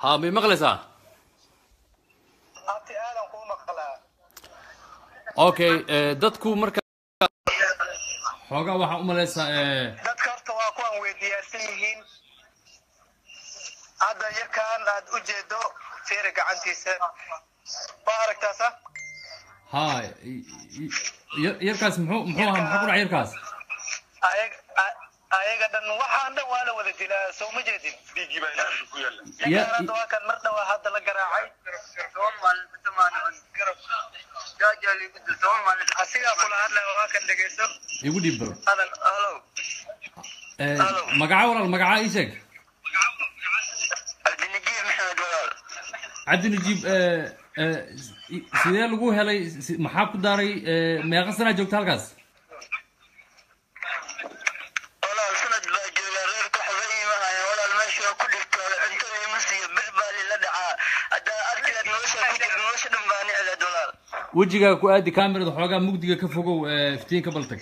ha may maqlaysaa abti aadan kuu maqlaa okay eh, dadku marka xoogaa waxaa u malaysaa eh, dadka horta waa kuwan weydiyaarsan yihiin hadda yarkaan aad u jeedo fiiri gacantiisa ma aragtaa sa ha y- y- yar- yarkaas muxuu muxuu ahaa maxaa ku dhacay yarkaas ayag a- ayaga dhan waxaan dhan waa la wada dilaa soo ma jeedin Ya- ninkaan hadda waa kan mar dhawaa hadda la garaacay asigaa kula hadlaya waa kan dhegeyso igu dhiib baro hadal halo Eh, Hello. magaca walaal magaca ii sheeg cabdinajiib maxamed walaal cabdi najiib eh, eh, si- sidee lagu helay si- maxaa ku daaray eh, meeqa sanaa joogta halkaas walaal sanad baa joogaa reerka waxba iimahaya walaal meesha waa ku dhigtoola cuntada ima siiyo bir baa lila dhacaa haddaa arkigaad nolosha ku jira nolosha dhan baa nicleed walaal wejigaaga ku aadi kamerada xoogaa mugdiga ka fogow eh, iftiinka baltag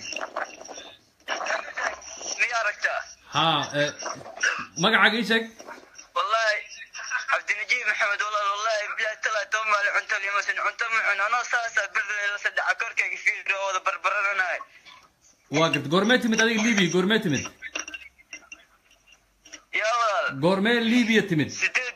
miya aragtaa ha eh, magacaaga ii sheeg wallahi cabdinajiib maxamed walaal wallahi bilahi talaa toban maalin cunto limasin cunto ma cun anoo saasaa bir la saddexa korkayga fiiri oo wada barbarananahay waa garta goormee timid adiga libiya goormee timid yaa walaal goormee libiya timid sideed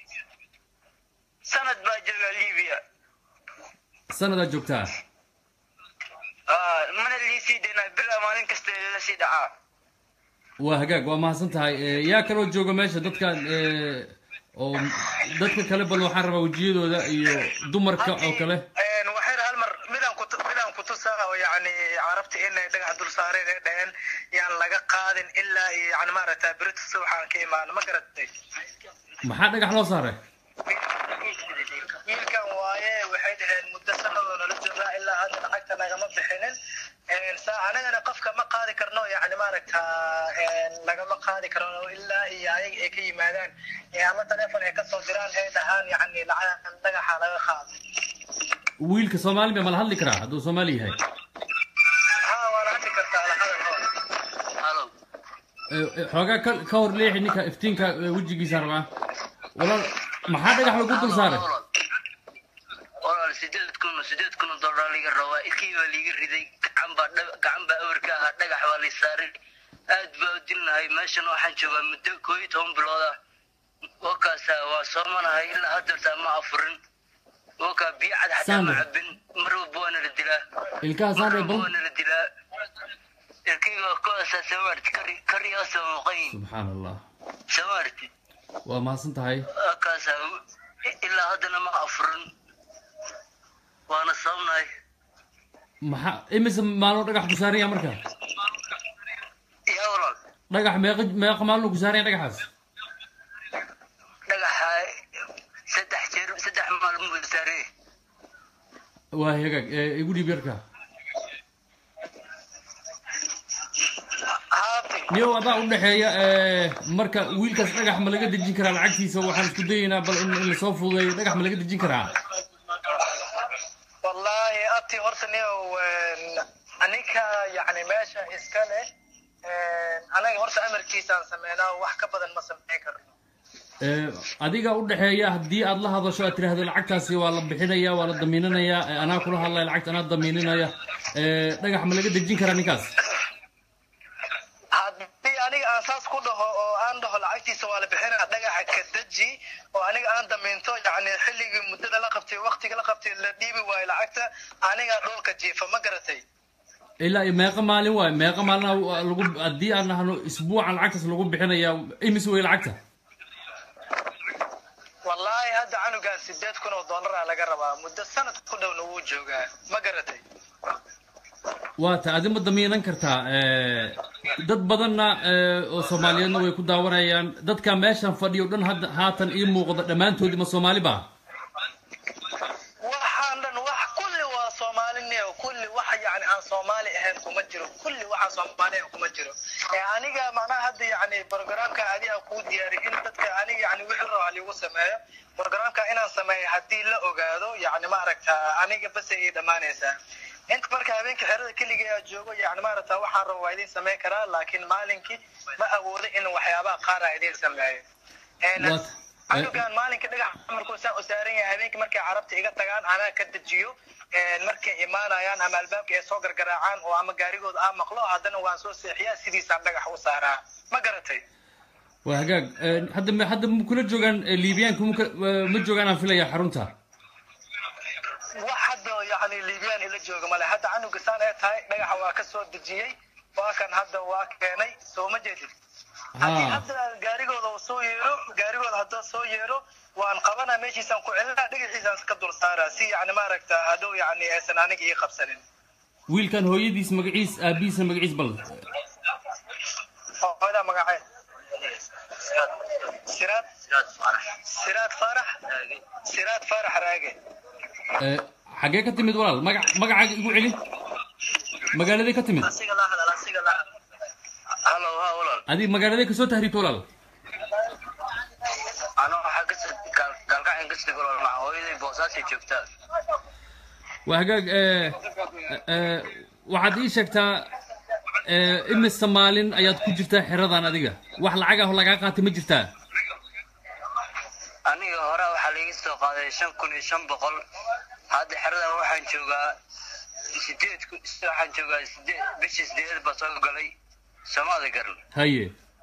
sanad baa joogaa libiya sanadaa joogtaa Ah, mana liisii daynaa bilaa maalin kasta la sii dhacaa waa hagaag waa mahadsan tahay Eh, yaa kaloo jooga meesha dadkan eh, oo dadka kale bal waxaan rabaa wejiyadooda iyo dumarka oo kale waxayna hal mar midaan ku midaan ku tusaa oo yacni carabta inay dhagax dul saareen ee dhaheen yaan laga qaadin ilaa iyo yacni maaragtaa berito subaxaan ka imaano ma garatay maxaa dhagax loo saaray wiilkan waaye waxay dhaheen muddo sanadoo nala joogaa ilaa hadda lacagta nagama bixinin saa anagana qofka ma qaadi karno yacni maaragtaa lagama qaadi karno ilaa iyo ayaga ay ka yimaadaan ee ama teleefon ay kasoo diraan ay dhahaan yacni lacag dhagaxa laga qaado wiilka soomaali ma mala hadli karaa hadduu soomaali yahay ha waana hadli kartaa lahadal hor halo Eh, eh, xoogaa ka ka hor leexi ninka iftiinka eh, wejigiisa rabaa walaal maxaa dhagax lagu dul saaray walaal sideed kun sideed kun oo dollar liga rabaa ilkii baa liiga riday gacan baa dhab- gacan baa awrka ahaa dhagax baa lii saaray aad baa u dilnahay meeshan waxaan joogaa muddo koo iyo toban bilood ah wakaasa waa soomanahay ilaa haddeertaa ma afurin wakaa biyo cad xataa ma Sandra. cabin mar walba waana la dilaa ilkaha mar saarey walba bal waana la dilaa ilkiyga kuwaasaa samaarti kari kariyaasoo muuqayin subxaan allah samaarti waa mahadsan tahay wakaasa ilaa haddana ma afurin waana sababnahay maxaa imise maalmo dhagax ku saaran yahay marka yaa walaal dhagax meeqa meeqa maalmo ku saaran yahay dhagaxaas dhagaxa saddex jeer saddex maalmood buu saaree waa hagaag eh, igu dhiib yarka haabti niyow adaa u dhexeeya eh, marka wiilkaas dhagax ma laga dejin karaa lacagtiisa waxaan isku dayaynaa bal in in lasoo fududeeyo dhagax ma laga dejin karaa wallaahi abti horta niyow aninka yacni meesha iska leh anaga horta amarkiisaan sameynaa wax ka badan ma sameyn karno Eh, adiga u dhexeeya haddii aad la hadasho aad tiraahdo lacagtaasi waa la bixinaya waa la damiinanaya eh, anaa kula hadlaya lacagta anaa damiininaya Eh, dhagax ma laga dejin karaa ninkaas haddii aniga aan saas ku dhaho oo aan dhaho lacagtiisa waa la bixinaa dhagaxa ka deji oo aniga aan damiinto yacni xilligii muddada la qabtay waqtiga la qabtay la dhiibi waayo lacagta anigaa dhulka jiifa ma garatay ilaa iyo meeqa maalin waayo meeqa maalin aa lagu haddii aan nahno isbuucan lacagtaas lagu bixinaya imis wey lacagta wallaahi hadda canugan sideed kun oo dollaraa laga rabaa muddo sanad ku dhowna wuu joogaa ma garatay waa ta adi ma damiinan kartaa Eh, dad badanna eh, oo soomaaliyeedna way ku daawanayaan dadka meeshan fadhiyo dhan hadda haatan ii muuqda dhammaantoodii ma soomaali ba waxaan dhan wax kulli waa soomaaliniyo kulli wax yacni aan soomaali ahayn kuma jiro kulli waxaan soomaali ahayn kuma jiro ee aniga macnaha hadda yacni programka adiga kuu diyaariy in dadka aniga yacni wixii raba liigu sameeyo programka inaan sameeyo haddii la ogaado yacni maaragta aniga bas ay dhammaanaysaa inta marka habeenka xerada keligii aa joogo yacni maaragta waxaan raba waa idin sameyn karaa laakiin maalinkii ma awoodo in waxyaabaha qaar aa idin sameeyo Een, What? canugan maalinka dhagax markuu saa u saaran yahay habeenkii markay carabta iga tagaan anaa ka dejiyo markay imaanayaan ama albaabka ay soo gargaraacaan oo ama gaarigooda aa maqlo haddana waan soo seexiyaa sidiisaan dhagax u saaraa ma garatay waa hagaag hadda ma hadda ma kula joogaan liibiyaanka ma ka- ma joogaan aan filaya xarunta wax hadda yani liibiyaan ila jooga male hadda canuga saan ee tahay dhagaxa waa ka soo dejiyey waa kan hadda waa keenay soo ma jeedid haddii ha hadda gaarigooda uu soo yeero gaarigooda hadduu soo yeero waan qabanaa meeshiisaan ku celinaa dhagaxiisaan ka dul saaraa si yani maaragta hadhow yani aysan aniga ii qabsanin wiilkan hooyadiis magaciis aabihiisa magaciis bal hooyada magaceed siraad siraad faarax siraad faarax raage Eh, xaggee ka timid walaal magac magacaaga igu celi magaaladay ka timid halo ha walaal adi magaaladay kasoo tahriibta walaal ano waxaa kasoo gaalgacin kasoo galo hooyaday boosaasay joogtaa waa hagaag eh, eh, waxaad ii sheegtaa eh, imise maalin ayaad ku jirtaa xeradan adiga wax lacag ah oo lagaa qaatay ma jirtaa aniga hore waxaa laiga soo qaaday shan kun iyo shan boqol hadda xeradan waxaan joogaa sideed ku- waxaan joogaa sideed bishii sideed baa soo galay somaali garan haye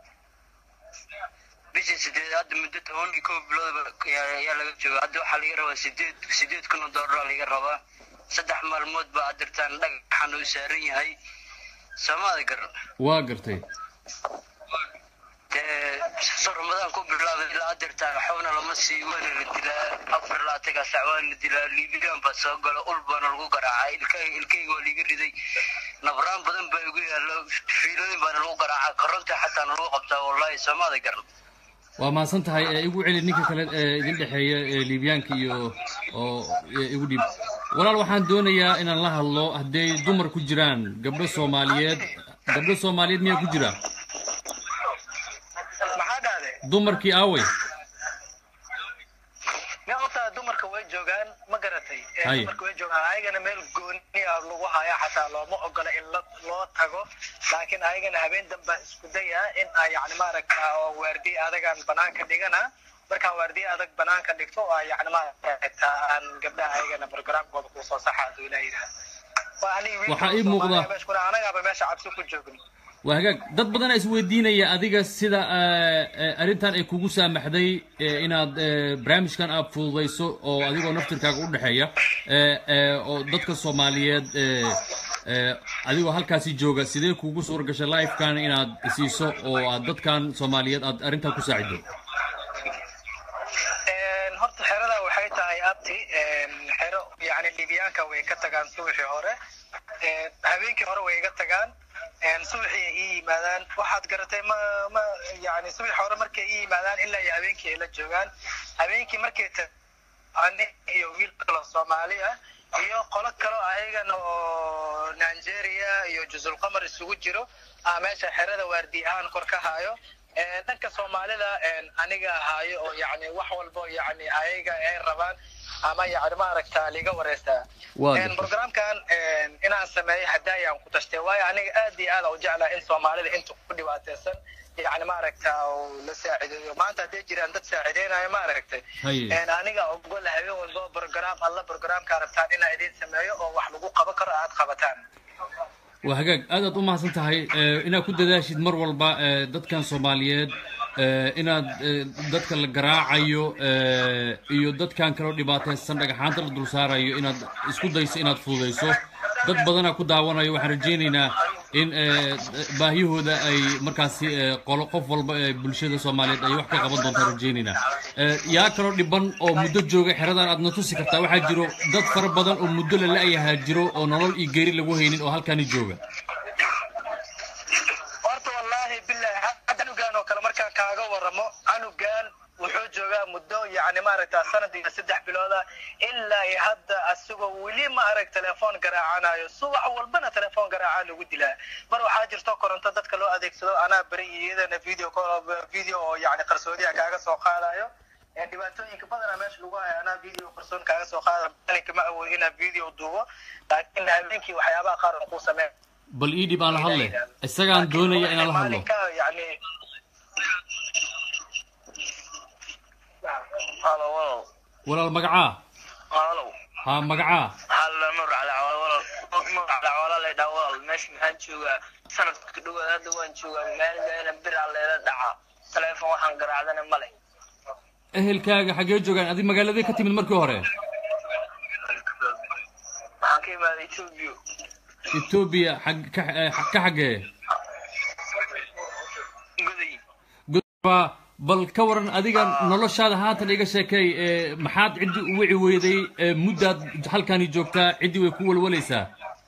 bishii sideed hadda muddo toban iyo kow biloodba ayaa ayaa laga joogaa hadda waxaa laga rabaa sideed sideed kun oo doolara laga rabaa saddex maalmood baa adirtaan dhagaxan uu saaran yahay somaali garan waa gartay dee soo ramadaan ku bilaabay ilaa adirtaan waxbana lama sii waana la dilaa afar laataga sac waana la dilaa liibiyaan baa soo galo ul baana lagu garaacaa ilkay ilkayga waa liiga riday nabraan badan baa igu yaallo fiilooyin baana lagu garaacaa koronta xataa lagu qabtaa wallahi soomaada garan waa mahadsan tahay ee igu celi ninka kale ee idin dhexeeya ee liibyaanka iyo oo ee igu dhiib walaal waxaan doonayaa inaan la hadlo hadday dumar ku jiraan gabdho soomaaliyeed gabdho soomaaliyeed miyaa ku jira maxaa dhahde dumarkii aaway nin horta dumarka way joogaan ma garatay Eh, Haye. dumarka way joogaan ayagana meel gooni ah lagu haya xataa looma ogola in la- loo tago laakiin ayagana habeen damba isku daya in ay yani maaragta oo waardiye adagaan banaanka dhigana markaan waardiye adag banaanka dhigto oo ay yani maaragta aan gabdhaha ayagana programkooda kusoo saxa haduu ilaa yidhaha Waa aniga wiilka Waxaa ii Soomaaliya muuqda- meesha kuna anagaaba meesha cabsi ku joogin waa hagaag dad badan aa isweydiinaya adiga sida eh, eh, arrintan ay kugu saamaxday eh, inaad eh, barnaamijkan aad fududayso oo adigoo naftirkaaga u dhexeeya eh, eh, oo dadka soomaaliyeed eh, eh, adigoo halkaasi jooga sidee kugu suura gashay livekan inaad siiso oo aad dadkan soomaaliyeed aad arrintan ku saacido Een, horta xerada waxay tahay abti een, xero yani liibyaanka way ka tagaan subaxii hore Een, habeenkii hore way iga tagaan Een, subaxii ay ii yimaadaan waxaad garatay ma ma yani subaxii hore markay ii yimaadaan ilaa iyo habeenkii ay la joogaan habeenkii markay ta ani iyo wiil kalo soomaali ah iyo qolo kalo ayagana oo nigeria iyo juzul qamar isugu jiro ah meesha xerada waardi ahaan kor ka hayo Een, dhanka soomaalida een, aniga haayo oo yani wax walbo yani ayaga ay rabaan ama yani maaragta liga wareystaa Waa Een, gartay. programkan een, inaan sameeyo hadaayaan ku tashtay waayo aniga aad iyo aad u jeclaa in soomaalida inta ku dhibaateysan yani maaragta uu la saacideeyo maanta hadday jiraan dad saacideynayo maaragtay Haye. Een, aniga ogol habeen walbo program alla programka rabtaan inaa idin sameeyo oo wax lagu qaban karo aad qabataan waa hagaag aad aad u mahadsan tahay eh, inaad ku dadaashid mar walba eh, dadkan soomaaliyeed eh, inaad eh, dadka la garaacayo eh, iyo dadkan kaloo dhibaataysan dhagaxaanta la dul saarayo inaad isku dayso inaad fududayso dad badanaa ku daawanayo waxaan rajaynaynaa in eh, baahiyahooda ay markaasi eh, qolo qof walba ee bulshada soomaaliyeed ay wax ka qaban doontaan rajaynaynaa Eh, yaa kaloo dhiban oo muddo jooga xeradan aad na tusi kartaa waxaa jiro dad fara badan oo muddo la la-yahaa jiro oo nolol iyo geeri lagu haynin oo halkani jooga horta wallaahi billahi hadda canugan oo kale markaan kaaga waramo canugan wuxuu joogaa muddo yani maaragta sanad iyo saddex bilooda ilaa iyo hadda asagoo weli ma arag telefoon garaacanayo subax walbana telefoon garaacaa lagu dilaa mar waxaa jirto koronto dadka loo adeegsado anaa beri iyo iyadana video call video oo yani qarsoodiya kaaga soo qaadayo Ee, dhibaatooyinka badanaa meesha lagu hayo anaa video qarsoon kaaga soo qaada maalinka ma awood inaa video duubo laakiin habeenkii waxyaabaha qaar oo kuu sameyn bal ii dhib aan la hadle isagaan doonaya inaan la hadlo maalinka yani walaal magacaa halow haa magacaa halla nuur cali cawaal walaal nuur cali cawaala la dhaa walaal meesha maxaan joogaa sanadka dhawaad hadda waan joogaa maalin biraa leela dhacaa taleefon waxaan garaacdana male ehelkaaga xaggee joogaan adi magaaladee ka timid markii hore waxaan ka imaaday etoobiya etoobiya xag ka eh, ka xaggee goday gudba bal ka waran adiga noloshaada haatan iga sheekay ee maxaad ciddi u wici weyday ee muddaad halkani joogtaa ciddii way ku walwalaysaa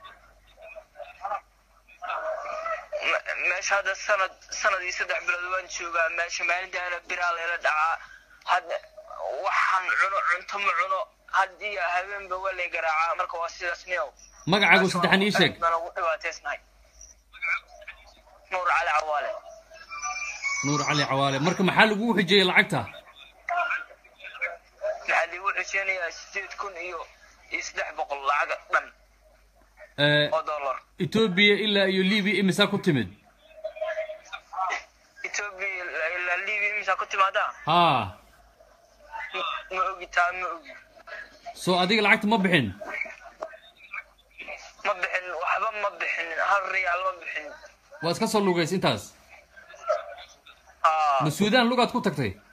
Me- meesha hadda sanad sanad iyo saddex bilood waan joogaa meesha maalintaana biraa leela dhacaa hadda waxaan cuno cunto ma cuno haddii habeenba waa lay garaacaa marka waa sidaas niyow magacaagu saddexan ii sheeg baan ugu dhibaataysnahay nuur cali cawaale nuur cali cawaale marka maxaa lagugu xijiyey lacagta maxaa liigu xisheenayaa sideed kun iyo iyo saddex boqol lacag dhan Eh, oo dollar etoobiya ilaa iyo libiya imisaa ku timid etoobiya ilaa libiya imisaa ku timaadaa haa ma ogi taa ma ogi soo adiga lacagta ma bixin ma bixin waxba ma bixin hal riyaal ma bixin waa iska soo lugays intaas aa ma suudaan lugaad ku tagtay